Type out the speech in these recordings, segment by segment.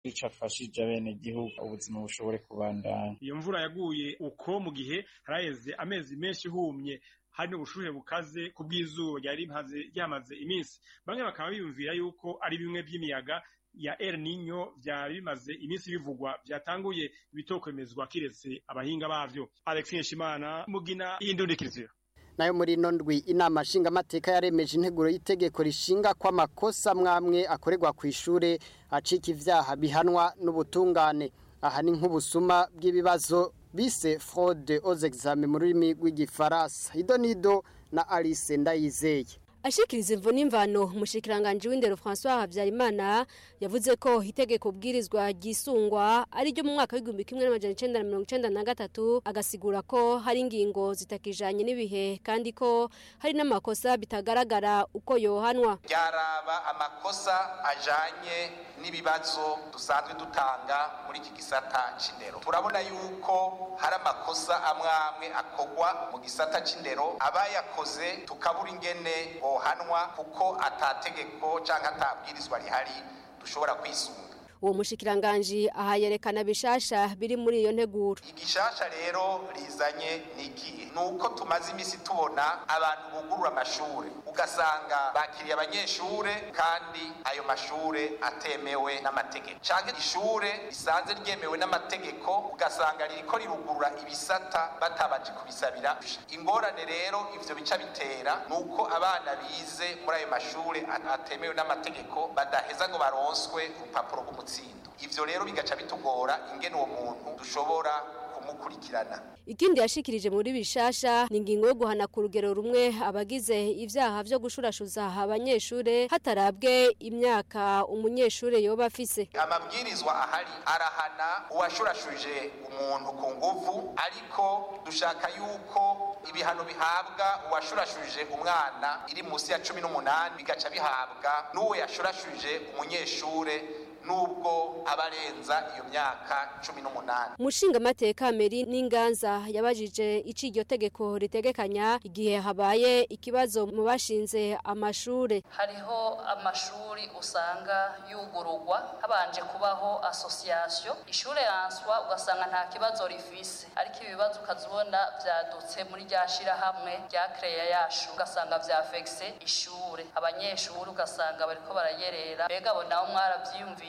ico afashije abenegihugu ubuzima bushobore kubandanya iyo mvura yaguye uko mu gihe haraheze amezi menshi ihumye hari n'ubushuhe bukaze ku bw'izuba ryari ryamaze iminsi bamwe bakaba biyumvira yuko ari bimwe by'imiyaga ya El Nino vyari bimaze iminsi bivugwa vyatanguye bitokwemezwa kiretse abahinga bavyo Alex Nshimana mugina y'indundikirizo nayo muri ino ndwi inama nshingamateka yaremeje integuro y'itegeko rishinga ko amakosa mwamwe akorerwa ku ishure acika ivyaha bihanwa n'ubutungane aha ni nk'ubusuma bw'ibibazo bise fraude aux examens mu rurimi rw'igifaransa idonido na Alice Ndayizeye ashikiriza imvo n'imvano umushikiranganje w'indero François Havyarimana yavuze ko itegeko bwirizwa ryisungwa ari ryo mu mwaka w'igihumbi kimwe n'amajana icenda na mirongo icenda na gatatu agasigura ko hari ingingo zitakijanye n'ibihe kandi ko hari n'amakosa bitagaragara uko yohanwa ryaraba amakosa ajanye n'ibibazo dusanzwe dutanga muri iki gisata c'indero turabona yuko hari amakosa amwe amwe akogwa mu gisata c'indero abayakoze tukabura ingene bohanwa kuko atategeko canke atabwirizwa rihari dushobora kwisunga uwo mushikiranganji aha yerekana bishasha biri muri iyo nteguro igishasha rero rizanye n'igihe ni uko tumaze iminsi tubona abantu bugurura amashure ugasanga bakiriye abanyeshure kandi ayo mashure atemewe n'amategeko canke ishure risanze ryemewe n'amategeko ugasanga ririko rirugurura ibisata batabaje kubisabira ingorane rero ivyo bica bitera ni uko abana bize muri ayo mashure atemewe n'amategeko badaheza ngo baronswe urupapuro rw'umutsindo ivyo rero bigaca bitugora ingene uwo muntu dushobora kumukurikirana ikindi yashikirije muri bishasha ni ingingo yo guhana ku rugero rumwe abagize ivyaha vyo gushurashuza abanyeshure hatarabwe imyaka umunyeshure yoba afise amabwirizwa ahari arahana uwashurashuje umuntu ku nguvu ariko dushaka yuko ibihano bihabwa uwashurashuje umwana iri musi ya cumi n'umunani bigaca bihabwa n'uwo yashurashuje umunyeshure nubwo abarenza iyo myaka cumi n'umunani umushinga amateka meri n'inganza yabajije ico iryo tegeko ritegekanya igihe habaye ikibazo mu bashinze amashure hariho amashuri usanga yugururwa habanje kubaho association ishure yanswa ugasanga nta kibazo rifise ariko ibibazo ukazibona vyadutse muri rya shirahamwe rya kreya yacu ugasanga vyafekse ishure abanyeshuri ugasanga bariko barayerera mbega bo nabo mwaravyiyumviye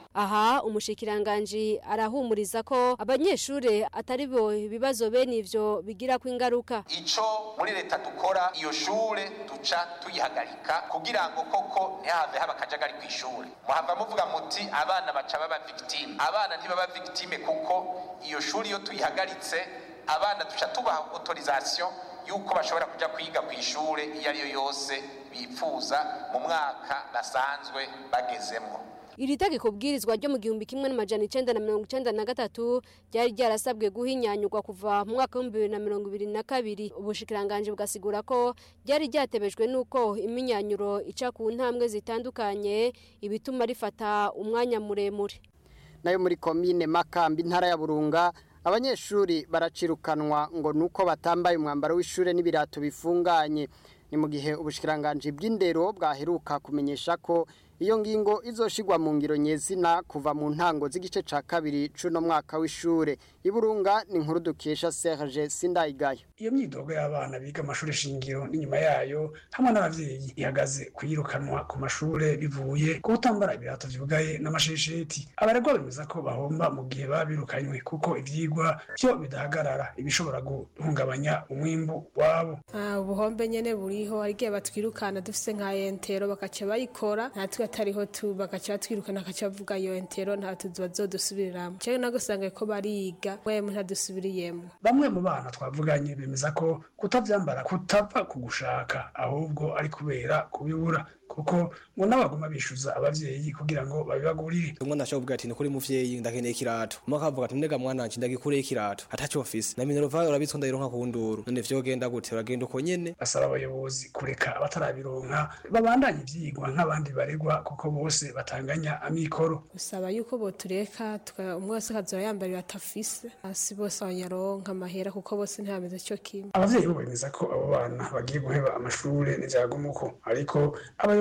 aha umushikiranganji arahumuriza ko abanyeshure atari bo ibibazo bene ivyo bigira ko ingaruka ico muri leta dukora iyo shure duca tuyihagarika kugira ngo koko ntihave haba akajagari kw'ishure muhava muvuga muti abana baca baba victime abana ntibaba victime kuko iyo shuri iyo tuyihagaritse abana duca tubaha autorisation yuko bashobora kuja kwiga kw'ishure iyo ariyo yose bipfuza mu mwaka basanzwe bagezemwo iri tegeko bwirizwa ryo mu gihumbi kimwe n'amajana icenda na mirongo icenda na gatatu ryari ryarasabwe guhinyanyurwa kuva mu mwaka w'ibihumbi bibiri na mirongo ibiri na kabiri ubushikiranganji bugasigura ko ryari ryatebejwe n'uko iminyanyuro ica ku ntambwe zitandukanye ibituma rifata umwanya muremure nayo muri komine makambi intara ya burunga abanyeshuri baracirukanwa ngo nuko batambaye umwambaro w'ishure n'ibirato bifunganye ni mu gihe ubushikiranganji bw'indero bwaheruka kumenyesha ko iyo ngingo izoshigwa mu ngiro nyezina kuva mu ntango z'igice ca kabiri cuno mwaka w'ishure iburunga ni inkuru dukesha Serge Sindayigayo iyo myidogo y'abana biga amashuri shingiro n'inyuma yayo hamwe n'abavyeyi ihagaze kuyirukanwa ku mashure bivuye ku kutambara ibirato vyugaye n'amashesheti abaregwa bemeza ko bahomba mu gihe baba birukanywe kuko ivyigwa vyo bidahagarara ibishobora guhungabanya umwimbu wabo ubuhombe nyene buriho hari igihe batwirukana dufise nka entero bakaca bayikora natwe atariho tu bagaca batwirukana bakaca bavuga iyo entero nta tuzu bazodusubiriramwo cewe nagusanga ko bariga mwemwe ntadusubiriyemwo bamwe mu bana twavuganye bemeza ko kutavyambara kutava ku gushaka ahubwo ari kubera kubibura kuko ngo n'abagoma bishuza abavyeyi kugira ngo babibagurire umwana ashobora kuvuga ati ni kuri muvyeyi ndakeneye ikirato umwe akavuga ati ndega mwana wanje ndagikureye ikirato ataco mfise na minerva urabitswe ndayironka ku nduru none vyogenda gute uragenda uko nyene basaba abayobozi kureka abatarabironka babandanye ivyigwa nk'abandi baregwa kuko bose batanganya amikoro usaba yuko botureka umwe wese akazoba yambara ibirato afise hasi bose abanyaronka amahera kuko bose ntibameze co kimwe abavyeyi bo bemeza ko abo bana bagiye guheba amashure n'ivyagumuko ariko abayobozi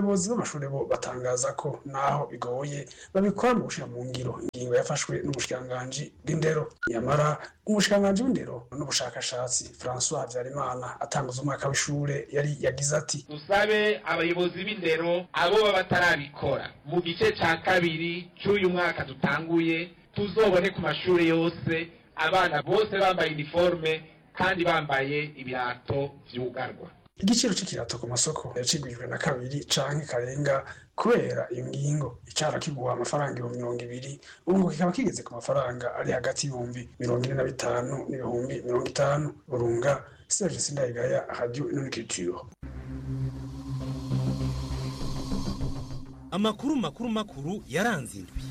abayobozi b'amashuri bo batangaza ko naho bigoye babikora mu gushira mu ngiro ingingo yafashwe n'umushikiranganji bw'indero nyamara umushikiranganji w'indero n'ubushakashatsi François Habyarimana atanguza umwaka w'ishure yari yagize ati dusabe abayobozi b'indero abo baba batarabikora mu gice ca kabiri c'uyu mwaka dutanguye tuzobone ku mashuri yose abana bose bambaye iniforme kandi bambaye ibirato vyugarwa igiciro c'ikirato ku masoko yacigwijwe na kabiri canke karenga kubera iyo ngingo icara kiguha amafaranga ibihumbi mirongo ibiri ubu ngo kikaba kigeze ku mafaranga ari hagati y'ibihumbi mirongo ine na bitanu n'ibihumbi mirongo itanu burunga serge sindayigaya radio inoniculture amakuru makuru makuru yaranze indwi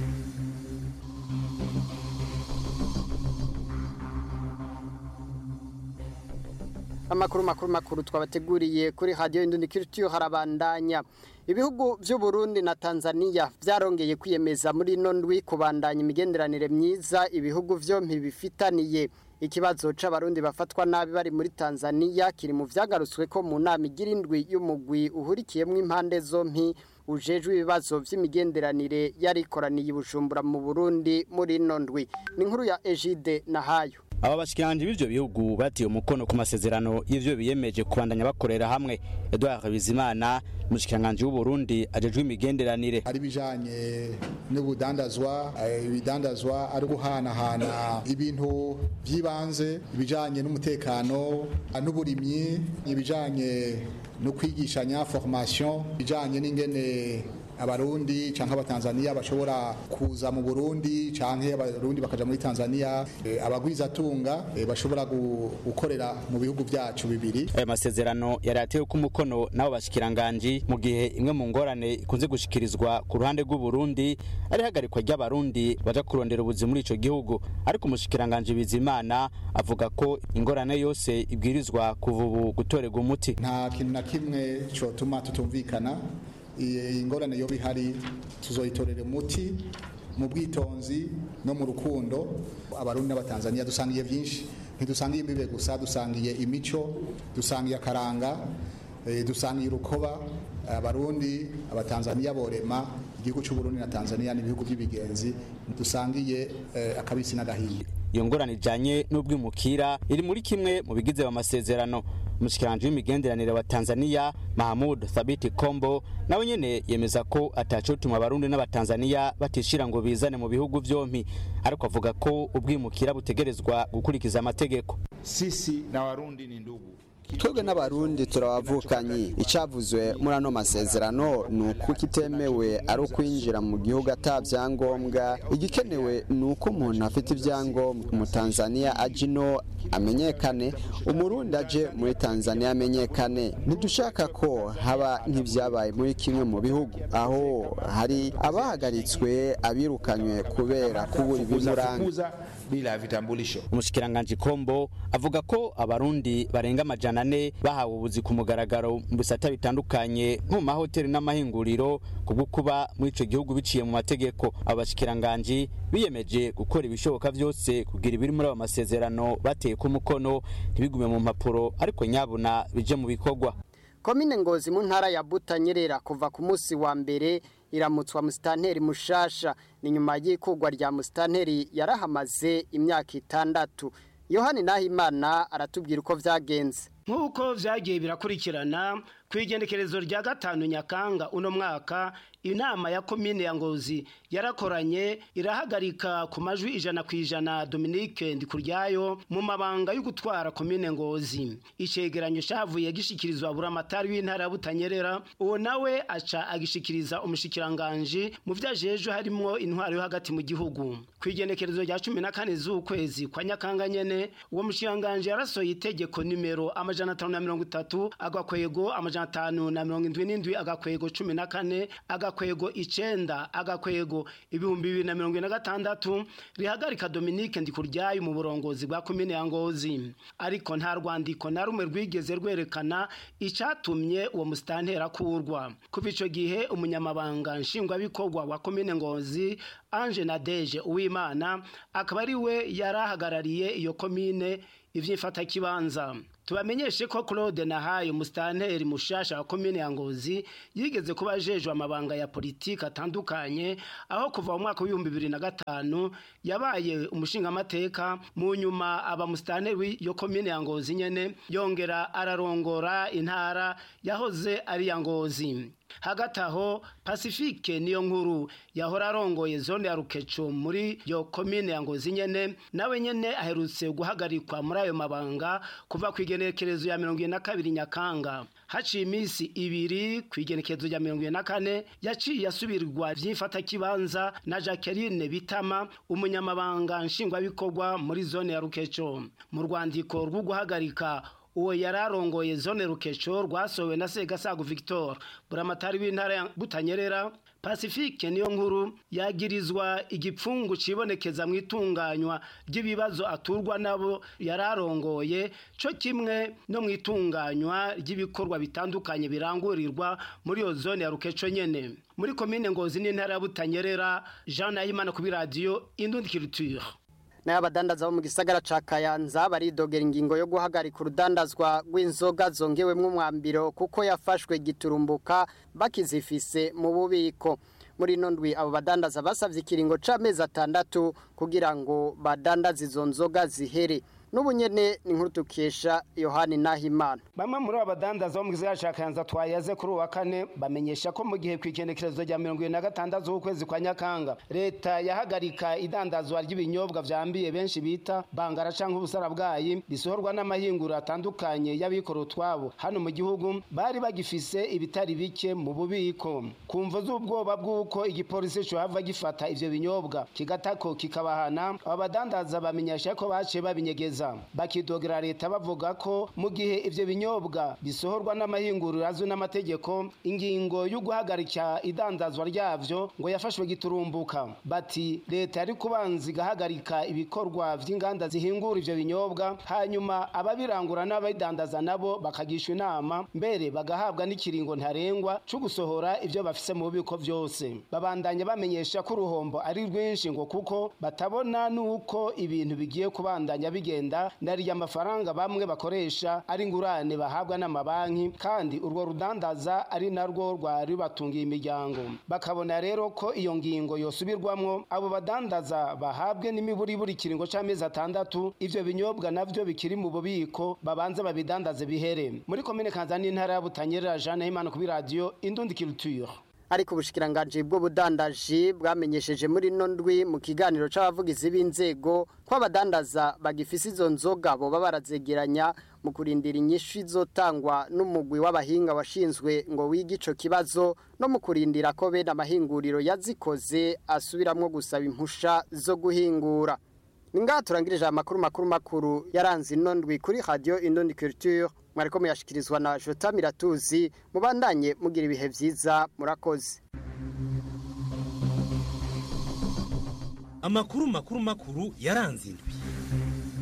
amakuru makuru makuru twabateguriye kuri radio Indundi Culture harabandanya ibihugu vy'u Burundi na Tanzania vyarongeye kwiyemeza muri ino ndwi kubandanya imigenderanire myiza ibihugu vyompi bifitaniye ikibazo c'abarundi bafatwa nabi bari muri Tanzania kiri mu vyagarutswe ko mu nama igira indwi y'umugwi uhurikiyemwo impande zompi ujejwe ibibazo vy'imigenderanire yarikoraniye i Bujumbura mu Burundi muri ino ndwi ni inkuru ya Egide Nahayo aba bashikiranje b'ivyo bihugu batiye umukono ku masezerano y'ivyo biyemeje kubandanya bakorera hamwe Edouard Bizimana umushikiranganje w'u Burundi ajejwe imigenderanire ari bijanye n'ubudandazwa ibidandazwa ari guhanahana ibintu by'ibanze ibijanye n'umutekano n'uburimyi ibijanye no kwigishanya formation ibijanye n'ingene abarundi canke abatanzania bashobora kuza mu burundi canke abarundi bakaja muri tanzania e, abagwizatunga e, bashobora gukorera mu bihugu vyacu bibiri aya masezerano yari atewe ku mukono n'abo bashikiranganji mu gihe imwe mu ngorane ikunze gushikirizwa ku ruhande rw'u Burundi ari hagarikwa ry'abarundi baja kurondera ubuzima muri ico gihugu ariko umushikiranganji Bizimana avuga ko ingorane yose ibwirizwa kuva ubu gutorerwa umuti nta kintu na kimwe cotuma tutumvikana ingorane yo bihari tuzoyitorera umuti mu bwitonzi no mu rukundo abarundi n'abatanzania dusangiye byinshi ntidusangiye imbibe gusa dusangiye imico dusangiye akaranga dusangiye urukoba abarundi abatanzania borema igihugu cy'uburundi na tanzania n'ibihugu by'ibigenzi dusangiye akabisi n'agahiye iyo ngorane ijanye n'ubwimukira iri muri kimwe mu bigize amasezerano umushikiranje w'imigenderanire wa Tanzania Mahmud Thabiti Kombo nawe nyene yemeza ko atacotuma abarundi n'abatanzania batishira ngo bizane mu bihugu vyompi ariko avuga ko ubwimukira butegerezwa gukurikiza amategeko sisi na warundi ni ndugu twebwe n'abarundi turabavukanyi icavuzwe muri ano masezerano ni uko kitemewe ari ukwinjira mu gihugu ata vyangombwa igikenewe ni uko umuntu afite ivyangombwa umutanzaniya aje ino amenyekane umurundi aje muri tanzania amenyekane ntidushaka ko haba nk'ivyabaye muri kimwe mu bihugu aho hari abahagaritswe abirukanywe kubera kubura ibimuranga bila vitambulisho umushikiranganji kombo avuga ko abarundi barenga amajana ane bahawe ubuzi ku mugaragaro mu bisata bitandukanye nko mu mahoteli n'amahinguriro kubwo kuba muri ico gihugu biciye mu mategeko abo bashikiranganji biyemeje gukora ibishoboka vyose kugira ibiri muri ayo masezerano bateye ku mukono ntibigume mu mpapuro ariko nyabuna bije mu bikorwa komine ngozi mu ntara ya butanyerera kuva ku munsi wa mbere iramutswa musitanteri mushasha ni nyuma y'ikugwa rya musitanteri yarahamaze imyaka itandatu yohani nahimana aratubwira uko vyagenze nk'uko vyagiye birakurikirana ku igendekerezo rya gatanu nyakanga uno mwaka inama ya komine ya ngozi yarakoranye irahagarika ku majwi ijana ku ijana dominique ndikuryayo mu mabanga yo gutwara komine ngozi icegeranyo cavuye gishikirizwa buramatari w'intara ya butanyerera uwo nawe aca agishikiriza umushikiranganji mu vyo ajejwe harimwo intwaro yo hagati mu gihugu ku igenekerezo rya cumi na kane z'ukwezi kwa nyakanga nyene uwo mushikiranganji yarasohoye itegeko nimero amajana atanu na mirongo itatu agakwego amajana atanu na mirongo indwi n'indwi agakwego cumi na kane agakwego icenda agakwego ibihumbi bibiri na mirongo ine na gatandatu rihagarika Dominique Ndikuryayo mu burongozi bwa komine ya Ngozi ariko nta rwandiko na rumwe rwigeze rwerekana icatumye uwo musitantera kurwa kuva ico gihe umunyamabanga nshingwabikorwa wa komine Ngozi Ange Nadeje Uwimana akaba ari we yarahagarariye iyo komine ivy'imfatakibanza tubamenyeshe ko Claude Nahaye umustanteri mushasha wa komine ya Ngozi yigeze kuba ajejwe amabanga ya politiki atandukanye aho kuva mu mwaka w'ibihumbi bibiri na gatanu yabaye umushingamateka mu nyuma aba mustanteri w'iyo komine ya Ngozi nyene yongera ararongora intara yahoze ari ya Ngozi hagati aho pacifique niyo nkuru yahora arongoye zone ya rukeco muri yo komine ya ngozi nyene nawe nyene aherutse guhagarikwa muri ayo mabanga kuva ku igenekerezo ya mirongo na kabiri nyakanga haciye iminsi ibiri ku igenekerezo rya mirongo na kane yaciye asubirwa vy'imfatakibanza na jacqueline bitama umunyamabanga nshingwabikorwa muri zone ya rukeco mu rwandiko rwo guhagarika uwo yari arongoye zone rukeco rwasohowe na segasago victor buramatari w'intara ya butanyerera pacifique niyo nkuru yagirizwa igipfungu cibonekeza mu itunganywa ry'ibibazo aturwa nabo yari arongoye co kimwe no mu itunganywa ry'ibikorwa bitandukanye birangurirwa muri iyo zone ya rukeco nyene muri komine ngozi n'intara ya butanyerera jean nahimana kuri radiyo indundi culture nayo abadandaza bo mu gisagara ca kayanza baridogera ingingo yo guhagarika urudandazwa rw'inzoga zongewemwo umwambiro kuko yafashwe giturumbuka bakizifise mu bubiko muri ino ndwi abo badandaza basavye ikiringo c'amezi atandatu kugira ngo badandaze izo nzoga zihere n'ubu nyene ni nkuru tukesha yohani nahimana bamwe muri abo badandaza bo mu gisagara ca kayanza twayaze kuri uwa kane bamenyesha ko mu gihe kw'ikendekerezo rya mirongo ibiri na gatandatu w'ukwezi kwa nyakanga leta yahagarika idandazwa ry'ibinyobwa vyambiye benshi bita bangara canke ubusara bwayi bisohorwa n'amahinguro atandukanye y'abikora utwabo hano mu gihugu bari bagifise ibitari bike mu bubiko ku mvo z'ubwoba bw'uko igipolisi cohava gifata ivyo binyobwa kigatako kikabahana abo badandaza bamenyesha ko baciye babinyegeza bakidogera leta bavuga ko mu gihe ivyo binyobwa bisohorwa n'amahinguriro azwi n'amategeko ingingo yo guhagarika idandazwa ryavyo ngo yafashwe giturumbuka bati leta yari kubanza igahagarika ibikorwa vy'inganda zihingura ivyo binyobwa hanyuma ababirangura n'ababidandaza nabo bakagishwa inama mbere bagahabwa n'ikiringo ntarengwa co gusohora ivyo bafise mu bubiko vyose babandanya bamenyesha ko uruhombo ari rwinshi ngo kuko batabona n'uko ibintu bigiye kubandanya bigenda nariya amafaranga bamwe bakoresha ari ingurane bahabwa n'amabanki kandi urwo rudandaza ari narwo rwari batungiye imiryango bakabona rero ko iyo ngingo yosubirwamwo abo badandaza bahabwe n'imiburiburi kiringo c'amezi atandatu ivyo binyobwa navyo bikiri mu bubiko babanze babidandaze bihere muri komine kanzani intara ya butanyerera Jeanne Himana kuri radio Indundi Culture ariko ubushikiranganje bw'ubudandaji bwamenyesheje muri no ndwi mu kiganiro c'abavugizi b'inzego ko abadandaza bagifise izo nzoga boba barazegeranya mu kurindira inyishu izotangwa n'umugwi w'abahinga washinzwe ngo wige ico kibazo no mu kurindira ko bene amahinguriro yazikoze asubiramwo gusaba impusha zo guhingura ni ngaha turangirije amakuru makuru makuru yaranze ino ndwi kuri radio Indondi Culture mwariko muyashikirizwa na Jota Miratuzi mubandanye mugira ibihe vyiza murakoze amakuru makuru makuru yaranze indwi